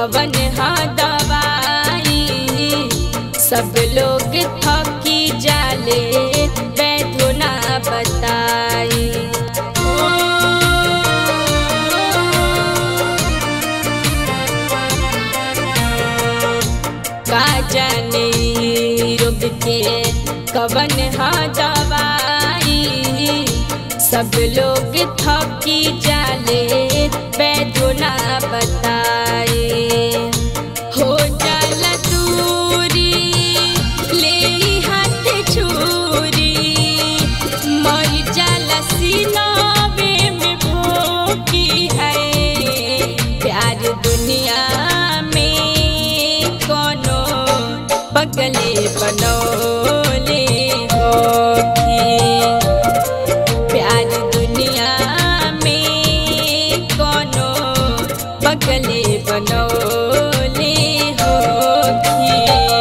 कवन हा दवाई सब लोग थकी जाले बैठो ना बताई का जाने रोग के कवन हा दवाई सब लोग थकी जाले बैठो ना बताए हो जाला दूरी ले हाथ छुरी मर जाला सीनावे में भोगी है प्यार दुनिया में कोनो बगले बनोले होगी प्यार दुनिया में कोनो बगले बनोले होगी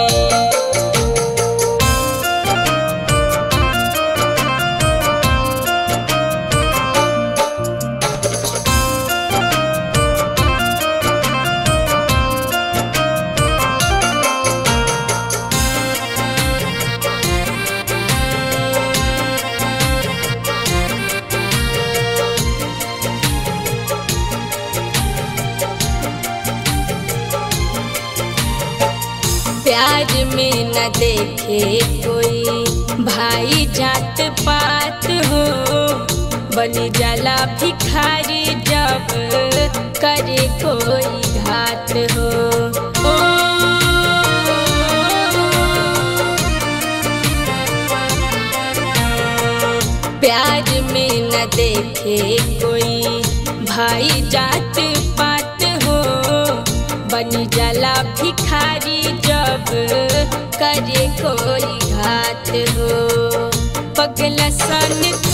प्यार में न देखे कोई भाई जात पात हो बनी जाला भिखारी जब करे कोई घात हो ओ, प्यार में न देखे कोई भाई जात पात हो बनी जाला भिखारी जब करे कोई घात हो पगला सन